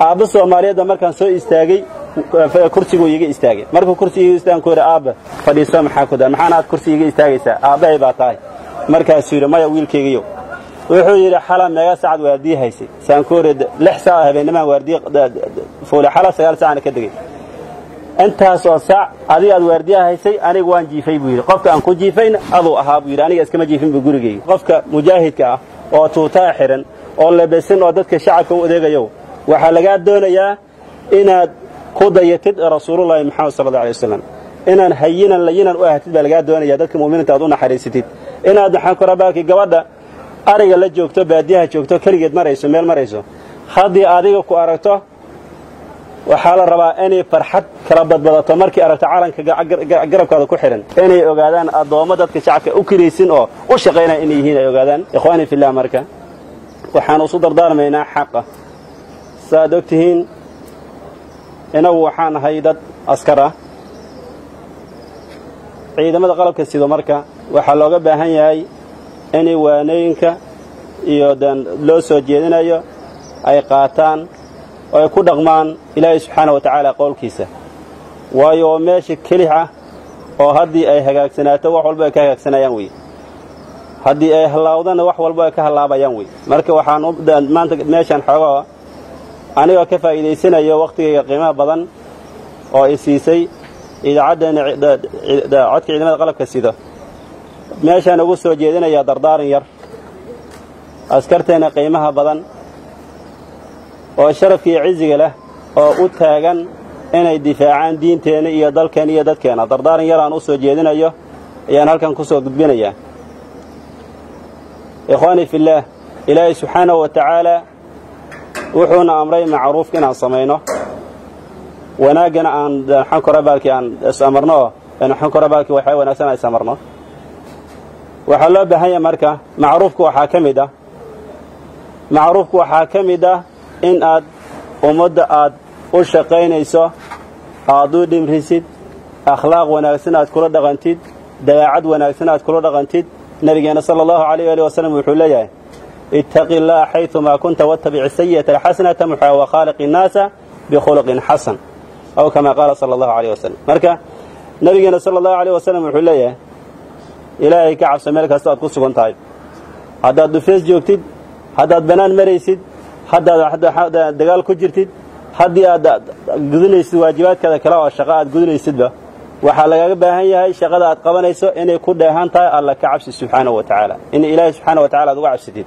aabba soomaaliyeedba markaan soo istaagay kursiguu iiga istaagay markuu kursiga istaagay ku yidhi aabba fadhiiso maxaa ku daa maxaan aad kursiga iga istaagaysaa aabbahay baa tahay markaasuu yidhi maya wiilkaygiyo wuxuu yidhi xala meega saacad waardiye haysay saankuure lix saac habeennimaan waardiye fuule xala sagaal saacana ka degay intaas oo saac adiga aad waardiyaha haysay aniga waan jiifay buu yidhi qofka aan ku jiifayna aduu ahaa buu yidhi aniga iskama jiifin buu gurigayga qofka mujaahidka ah oo tuutaa xihan oo lebesan oo dadka shacabka u adeegayo waxaa lagaa doonayaa inaad ku dayatid rasuulullaahi maxamed sala alla alay wasalam inaan hayinan layinan u ahatid baa lagaa doonaya dadka mu'miniinta aad u naxariisatid inaad maxaan ku rabaalkii gabadha ariga la joogto baadiyaha joogto keligeed marayso meel marayso haddii adiga ku aragto waxaa la rabaa inay farxad kala badbadato markii aragto calanka garabkaada ku xidhan inay ogaadaan addoommo dadka shacabka u kiraysin oo u shaqaynaya inay yihiin ay ogaadaan ikhwaani fillah marka waxaan isu dardaarmaynaa xaqa saaad og tihiin inagu waxaan ahay dad askar ah ciidamada qalabka sido marka waxaa looga baahan yahay inay waanooyinka iyo dan loo soo jeedinayo ay qaataan oo ay ku dhaqmaan ilaahay subxaana wa tacaala qowlkiisa waayo oo meesha kelix ah oo haddii ay hagaagsanaato wax walba ay ka hagaagsanayaan wey haddii ay hallaawdana wax walba ay ka hallaabayaan wey marka waxaan maanta meeshaan xoogaa anigoo ka faa'iidaysanayo wakhtigayga qiimaha badan oo i siisay idaacaddeena codka ciidamada qalabka sido meeshaan ugu soo jeedinayaa dardaaran yar askarteenna qiimaha badan oo sharafka iyo ciziga leh oo u taagan inay difaacaan diinteenna iyo dalkeenna iyo dadkeenna dardaaran yar aan u soo jeedinayo ayaan halkan ku soo gudbinayaa ikhwaanii fillaah ilaahay subxaanahu wa tacaalaa wuxuuna amray macruufka inaan samayno wanaaggana aan xankorabaalkii aan is-amarno oo xankorabaalkii waxaa wanaagsan aan is-amarno waxaa loo baahan yahay marka macruufka waxaa ka mid ah macruufka waxaa ka mid ah in aad ummadda aad u shaqaynayso aad u dhimrisid akhlaaq wanaagsan aad kula dhaqantid dabeecad wanaagsan aad kula dhaqantid nabigeenna sala allahu alayh ali wasalam wuxuu leeyahay ittaqi llaha xayumaa kunta wattabic sayi'ata alxasanata muxaa wa khaaliqi innaasa bikhuluqin xasan aw kamaa qaala sala allahu alayh wasalam marka nabigeenna sala allahu alayh wasalam wuxuu leeyahay ilaahay ka cabso meel kasta aad ku sugan tahay haddaad dhufees joogtid haddaad bannaan maraysid haddaad dagaal ku jirtid haddii aad gudinaysid waajibaadkaada kale oo shaqo aad gudinaysidba waxaa lagaga baahan yahay shaqada aad qabanayso inay ku dheehan tahay alla ka cabsi subxaanahu wa tacaala in ilaahay subxaana wa tacala aad uga cabsatid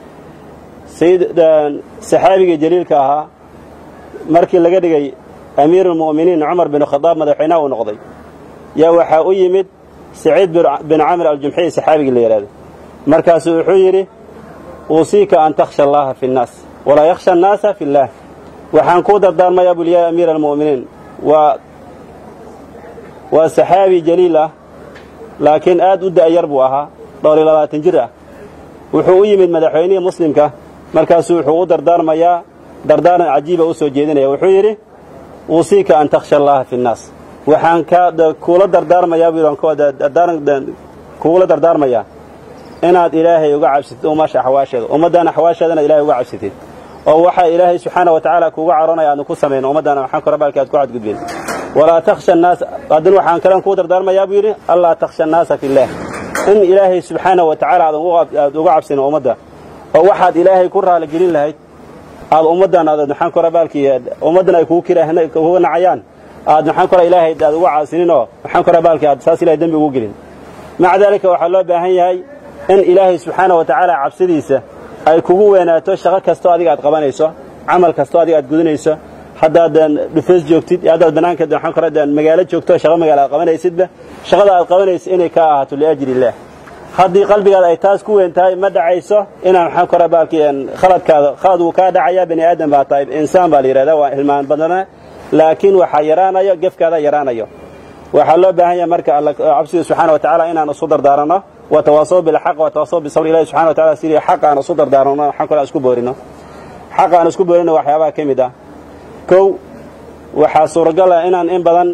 saxaabiga jaliilka ahaa markii laga dhigay amiiruulmu'miniin cumar bin khadaab madaxweynaha uu noqday yaa waxaa u yimid saciid bin camir aljumxiy saxaabigii la yidhahdo markaasuu wuxuu yidhi uusiika an takhsha allaha fi nnaas walaa yakhsha annaasa fi illaah waxaan kuu dardaarmayaa buli yaa amiira almu'miniin waa waa saxaabi jaliil ah laakiin aad u da'yar buu ahaa dhowr iyo labaatan jir ah wuxuu u yimid madaxweynihii muslimka markaasuu wuxuu u dardaarmayaa dardaaran cajiiba u soo jeedinaya wuxuu yidhi uusiika an takhsha allaha fi nnaas waxaan kuula dardaarmayaa buu kuula dardaarmayaa inaad ilaahay uga cabsatid ummasha axwaasheeda ummaddaana axwaasheedana ilahay uga cabsatid oo waxaa ilaahay subxaana wa tacaala kuuga caroonaya aadna ku samayno ummaddaana waxaan korabaalka aad ku cadgudbeen walaa takhsha annaas haddana waxaan kalen kuu dardaarmayaa buu yidhi allaa takhsha annaasa fillaah in ilaahay subxaana wa tacaala aad uga cabsino ummadda oo waxaad ilaahay ku raaligelin lahayd aad ummaddan aad maxaan korabaalkii ummaddan ay kuuga nacayaan aad maxaan kora ilaahay aad uga caasinin oo maxaan korabaalkii aad saas ilahay dembi ugu gelin maca daalika waxaa loo baahan yahay in ilaahay subxaana wa tacaala cabsidiisa ay kugu weynaato shaqo kastoo adiga aad qabanayso camal kastoo adiga aad gudinayso haddaad dhufeys joogtid haddaad bannaanka waxaan kora magaalo joogto shaqo magaalo aad qabanaysidba shaqada aad qabanayso inay kaa ahaato liajli illaah haddii qalbigaada ay taas ku weyn tahay ma dhacayso inaan maxaan kora baalkii khaladkaada khalad wuu kaa dhacayaa bani aadam baa tahay insaan baa la yidhahdaa waa hilmaan badana laakiin waxaa yaraanayo gefkaada yaraanayo waxaa loo baahan yahay marka alla cabsida subxana wa tacaala inaan isu dardaaranno watawaasaw bilxaq watawaasaw bisabr ilahi subxana wa tacala sidii xaq aan isu dardaaranno waxaan kale aan isku boorino xaq aan isku boorino waxyaabaha ka mid ah kow waxaa suuragal ah inaan in badan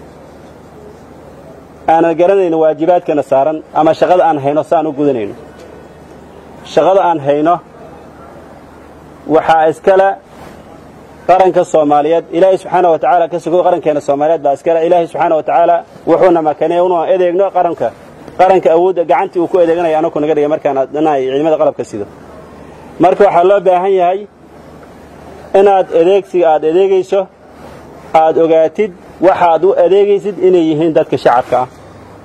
aanan garanayno waajibaadkana saaran ama shaqada aan hayno si aan u gudanayno shaqada aan hayno waxaa iskale qaranka soomaaliyeed ilaahay subxaana wa tacaala ka sugo qarankeena soomaaliyeed baa iskale ilaahay subxaana wa tacaala wuxuuna makanay unu edeegno qaranka qaranka awoodda gacantii uu ku edeeganaya anaku naga dhigay markaan dhinahay ciidamada qalabka sido marka waxaa loo baahan yahay inaad adeegsiga aad adeegayso aad ogaatid waxaad u adeegaysid inay yihiin dadka shacabka ah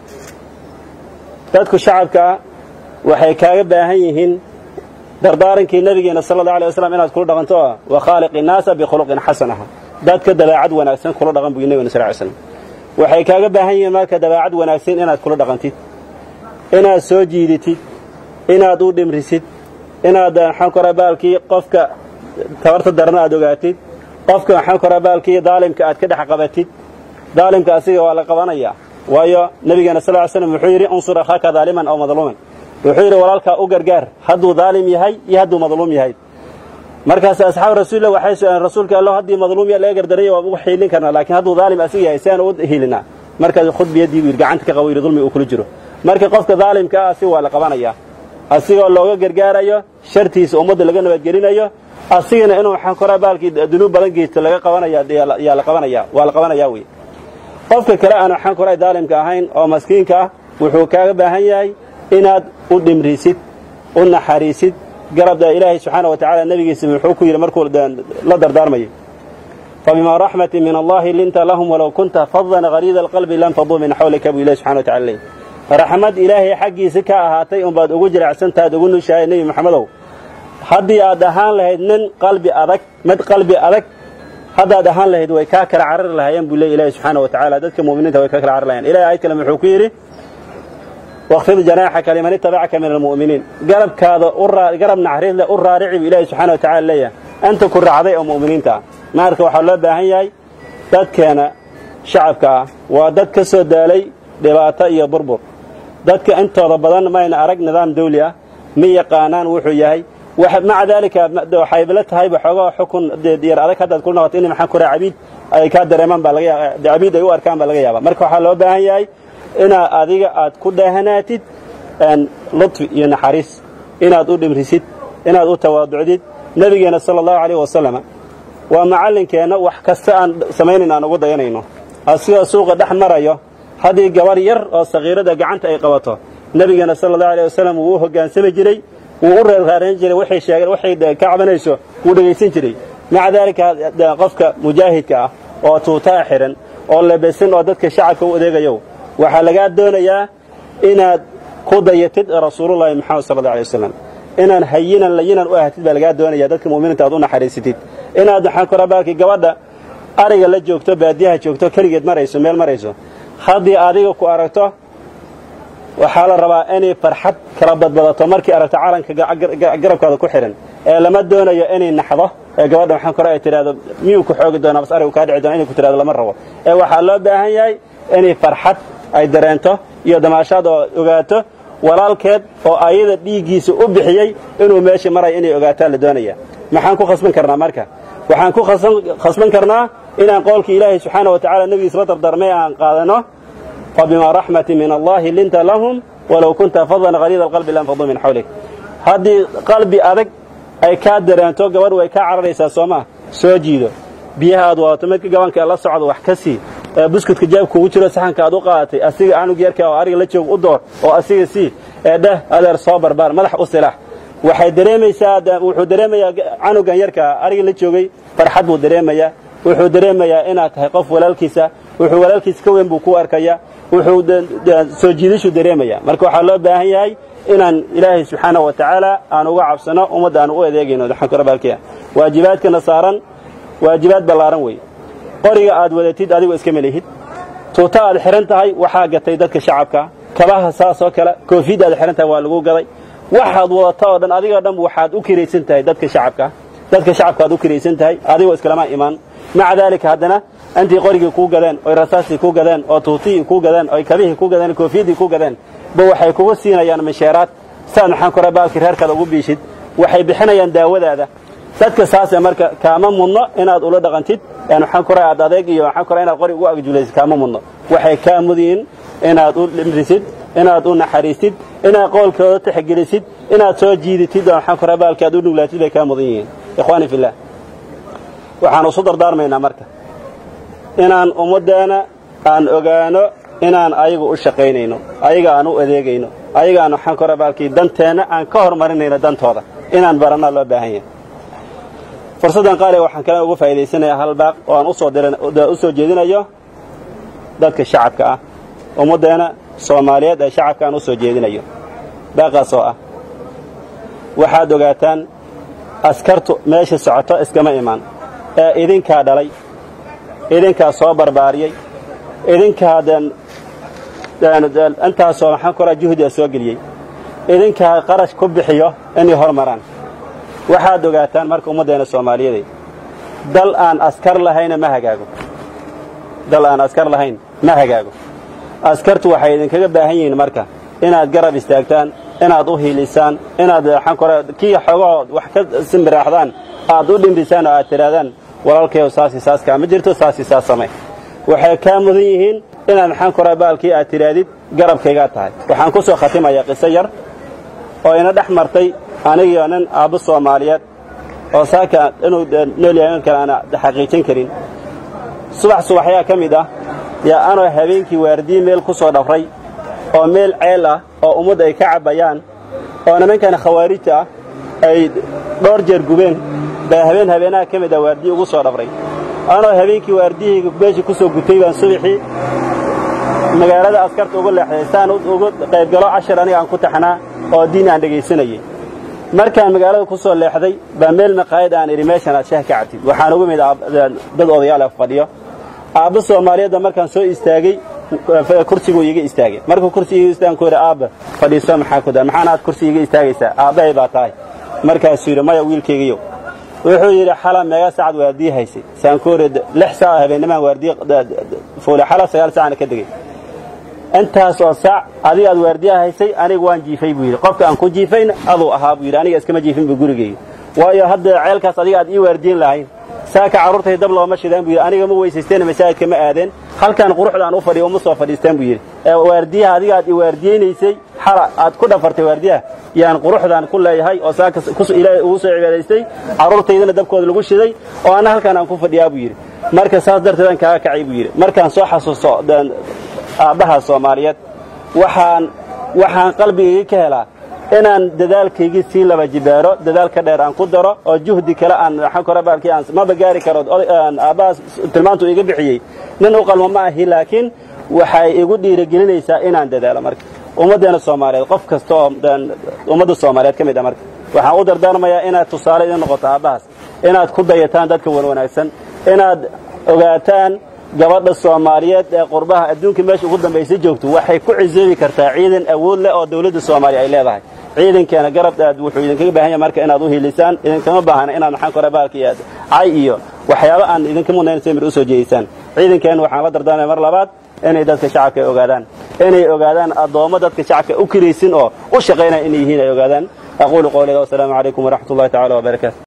dadku shacabka ah waxay kaaga baahan yihiin dardaarankii nabigeena sala allahu alay waslam inaad kula dhaqanto ah wa khaaliq innaasa bikhuluqin xasan aha dadka dabeecad wanaagsan kula dhaqan buu nabigena sal ly slam waxay kaaga baahan yihiin marka dabeecad wanaagsan inaad kula dhaqantid inaad soo jiiditid inaad u dhimrisid inaad maxaan kora baalkii qofka tabarta darana aad ogaatid qofka maxaan kora baalkii daalimka aad ka dhex qabatid daalimka asiga waa la qabanayaa waayo nabigeena sal ly slam wuxuu yidhi unsur akhaaka daaliman aw madluuman wuxuu yidhi walaalkaa u gargaar hadduu daalim yahay iyo hadduu madluum yahay markaas asxaabu rasuulillah waxay su-aaleen rasuulka allo haddii madluum yaa laga gardaraya waa ugu xiilin karnaa laakiin hadduu daalim asiga yahay si aan u hiilinaa markaas khud biyadii buu yidhi gacanta ka qabo yidhi dulmi uu kula jiro marka qofka daalimka ah asiga waa la qabanayaa asigoo looga gargaarayo shartiisa ummadda laga nabadgelinayo asigana inuu waxaan koraa baalkii dunuub badan geysto laga qabanaya yaa la qabanaya waa la qabanayaa wey qofka kale aan waxaan koraa daalimka ahayn oo maskiinka ah wuxuu kaaga baahan yahay inaad u dhimrisid u naxariisid garabda ilaahay subxaana wa tacala nebigiisa wuxuu ku yidhi markuu la dardaarmayay fabimaa raxmatin min allahi linta lahum walow kunta fadan hariida alqalbi lam faduu min xawlika buu ilahi subxana wa tacala leey raxmad ilaahay xaggiisa ka ahaatay unbaad ugu jiracsantaad ugu nushahay nebi maxamedow haddii aad ahaan lahayd nin qalbi adag mid qalbi adag haddaad ahaan lahayd way kaa kala carari lahaayeen buu leey ilahi subxaana wa tacala dadka mu'miniinta way kaa kala carari lahayeen ilahay ayad kale wuxuu ku yidhi waqfid janaaxaka liman itabacaka min almu'miniin garabkaada garab naxariisle u raarici buu ilaahi subxana wa tacala leeyahay anta ku raacday oo mu'miniinta ah maarka waxaa loo baahan yahay dadkeena shacabka ah waa dad ka soo daalay dhibaato iyo burbur dadka intooda badan mayna arag nidaam dawli ah ma yaqaanaan wuxuu yahay maca daalika waxay la tahay waxoogaa xukun yar adag haddaad ku noqoto in maxaan kuraa cabiid ay kaa dareemaan baa laga yaaba cabiid ay u arkaan baa laga yaaba marka waxaa loo baahan yahay inaad adiga aad ku dhaahanaatid lutfi iyo naxariis inaad u dhimrisid inaad u tawaaducdid nebigeena sala allahu calayh wasalama waa macallinkeenna wax kasta aan samaynayn aan ugu dayanayno asigoo suuqa dhex marayo haddii gabar yar oo sakiirada gacanta ay qabato nebigeena sala allahu alay wasalam wuu u hoggaansami jiray wuu u reerraarayn jiray waxay sheegeen waxay ka cabanayso wuu dhegaysan jiray maca daalika qofka mujaahidka ah oo tuutaa xihan oo lebesan oo dadka shacabka u adeegayo waxaa lagaa doonayaa inaad ku dayatid rasuulullahi maxamed sala alla alay wasalam inaan hayinan layinan u ahatid baa lagaa doonaya dadka mu'miniinta aad u naxariisatid inaad waxaan kora baalkii gabadha ariga la joogto baadiyaha joogto keligeed marayso meel marayso haddii adiga ku aragto waxaa la rabaa inay farxad kala badbadato markii aragto calanka garabkaada ku xidhan ee lama doonayo inay naxdo ee gabadha waxaan kore ay tidhahdo miyuu ku xoogi doonaa bas arigu kaa dhici doona inay ku tidhahdo lama rabo ee waxaa loo baahan yahay inay farxad ay dareento iyo damaashaad oo ogaato walaalkeed oo ayada dhiiggiisa u bixiyey inuu meesha maraya inay ogaataa la doonaya maxaan ku khasban karnaa marka waxaan ku khasban karnaa inaan qowlkii ilaahay subxaana wa tacala nebigiisa la dardarmay aan qaadano fabimaa raxmatin min allahi linta lahum walow kunta fadan haliida alqalbi lam faduu min xawlik haddii qalbi adag ay kaa dareento gabadh way kaa cararaysaa soomaa soo jiido biyaha aad wadato midka gabanka la socdo wax ka sii buskudka jaabka ugu jiro saxanka aad u qaadatay asiga anug yarka oo ariga la joog u door oo asiga sii ee dheh adeer soo barbaar madax u silax waxay dareemaysaa wuxuu dareemayaa canugan yarka ariga la joogay farxad buu dareemayaa wuxuu dareemayaa inaad tahay qof walaalkiisa wuxuu walaalkiisa ka weyn buu ku arkaya wuxuu soo jiidashuu dareemaya marka waxaa loo baahan yahay inaan ilaahay subxaana wa tacaala aan uga cabsano ummadda aan u adeegayno baalkiia waajibaadkana saaran waajibaad ballaaran wey qoriga aad wadatid adigoo iska melihid tuuta aad xihan tahay waxaa gatay dadka shacabka kabaha saasoo kale koofiyadda aad xihan tahay waa lagu gaday waxaad wadata oo dhan adigoo dhan waxaad u kiraysan tahay dadka shacabka dadka shacabka aad u kiraysan tahay adigoo iskalama imaan maca daalika haddana intii qorigii kuu gadeen oy rasaastii kuu gadeen oo tuutihii kuu gadeen oy kabihii kuu gadeen koofiyaddii kuu gadeen ba waxay kugu siinayaan misheeraad saad maxaan kora baalkii reerkaada ugu biishid waxay bixinayaan daawadaada dadka saase marka kaama mudno inaad ula dhaqantid waxaan kora aad adeeg iyo waxaan kora inaad qori ugu agjulaysid kaama mudno waxay kaa mudiin inaad u dhimrisid inaad u naxariistid inaad qowlkooda tixgelisid inaad soo jiidatid oo waxaan kora baalkii aad u dhuglaatid bay kaa mudan yihiin ikhwaani fillah waxaan isu dardaarmaynaa marka inaan ummaddeena aan ogaano inaan ayaga u shaqaynayno ayaga aan u adeegayno ayaga aan waxaan kora baalkii danteenna aan ka hormarinayno dantooda inaan barannaa loo baahan yahay fursaddan qaaliga waxaan kale uga faa'idaysanayaa hal baaq oo aan usoo diran u soo jeedinayo dadka shacabka ah ummaddeena soomaaliyeed ee shacabka aan u soo jeedinayo baaqaas oo ah waxaad ogaataan askartu meesha socoto iskama imaan ee idinkaa dhalay idinkaa soo barbaariyey idinkaa intaasoo maxaan koraa juhdiga soo geliyey idinkaa qarash ku bixiyo inay hor maraan waxaad ogaataan marka ummaddeena soomaaliyeed dal aan askar lahayna ma hagaago dal aan askar lahayn ma hagaago askartu waxay idinkaga baahan yihiin marka inaad garab istaagtaan inaad u hiilisaan inaad waxaan kora kii xogoo wax ka simbiraaxdaan aad u dhimbisaan oo aad tidhaahdaan walaalkayow saasi saas kaama jirto saasi saas samay waxay kaa mudan yihiin inaad maxaan koraa baalkii aad tidhaahdid garabkaygaa tahay waxaan ku soo khatimayaa qiso yar oo ina dhex martay anigiyo nin aabbo soomaaliyeed oo saaka inuu nool yahay in kale aana xaqiijin karin subax subaxyaa ka mid ah yaa anoo habeenkii waardiye meel ku soo dhafray oo meel ceel ah oo ummad ay ka cabbayaan oo nimankan khawaarijta ah ay dhowr jeer gubeen baa habeen habeenaha ka mid ah waardiye ugu soo dhafray anoo habeenkii waardiyahayga meeshii ku soo gutay baan subaxii magaalada askarta uga leexday saan uga qaybgalo cashar aniga aan ku taxnaa oo diin aan dhegaysanayay markaan magaalada ku soo leexday baa meel maqaayad aan idhi meeshan aad shaah ka cabtid waxaan ugu mid dad odayaal ah fadhiyo aabba soomaaliyeedda markaan soo istaagay kursiguu iiga istaagay markuu kursiga iga istaagan ku yidhi aabba fadhiiso maxaa ku daa maxaan aad kursiga iga istaagaysaa aabbahay baa tahay markaasuu yidhi maya wiilkaygiyow wuxuu yidhi xala meega saacad waardiye haysay saan ku yidhi lix saac habeennimaan waardiye fuule xala sagaal saacana ka degay intaas oo saac adiga aad waardiyaha haysay aniga waan jiifay buu yidhi qofka aan ku jiifayna aduu ahaa buu yidhi aniga iskama jiifin bu gurigayga waayo hadda ceelkaas adiga aad ii waardiyin lahayn saaka carruurtay dab looma shidaan buu yidhi aniga ma weysaysteena masaajidka ma aadeen halkan quruxda aan u fadhiyo uma soo fadhiistaan buu yidhi ee waardiyaha adiga aad i waardiyeynaysay xala aad ku dhafartay waardiyaha yaan quruxdaan ku leeyahay oo saaka ilaahay ugu soo cibaadaystay carruurtaydana dabkooda lagu shiday oo anna halkan aan ku fadhiyaa buu yidhi marka saas darteed aan kaaga kacay buu yidhi markaan soo xasuusto aabbaha soomaaliyeed waxaan waxaan qalbigayga ka helaa inaan dadaalkaygii sii laba jibaaro dadaalka dheer aan ku daro oo juhdi kale aan waxaan kora baalkii aan maba gaari karo aabbahaas tilmaantu iga bixiyey nin u qalmo ma ahi laakiin waxay igu dhiirigelinaysaa inaan dadaalo marka ummaddeena soomaaliyeed qof kasta oo ummadda soomaaliyeed ka mid ah marka waxaan u dardaarmayaa inaad tusaale idin noqoto aabbahaas inaad ku dayataan dadka wanwanaagsan inaad ogaataan gabadha soomaaliyeed ee qurbaha adduunka meesha ugu dambaysa joogto waxay ku cisoobi kartaa ciidan awood leh oo dawladda soomaaliya ay leedahay ciidankeena garab aad wuxuu idinkaga baahan yahay marka inaad u hiilisaan idinkama baahna inaad maxaan kora baalkii aad cay iyo waxyaabo aan idinka mudnayn samir u soo jeedisaan ciidankeena waxaan la dardaarmaya mar labaad inay dadka shacabka ay ogaadaan inay ogaadaan addoommo dadka shacabka u kiraysin oo u shaqaynaya inay yihiin ay ogaadaan aquulu qawliga wasalaamu calaykum waraxmat ullahi tacala wabarakaatu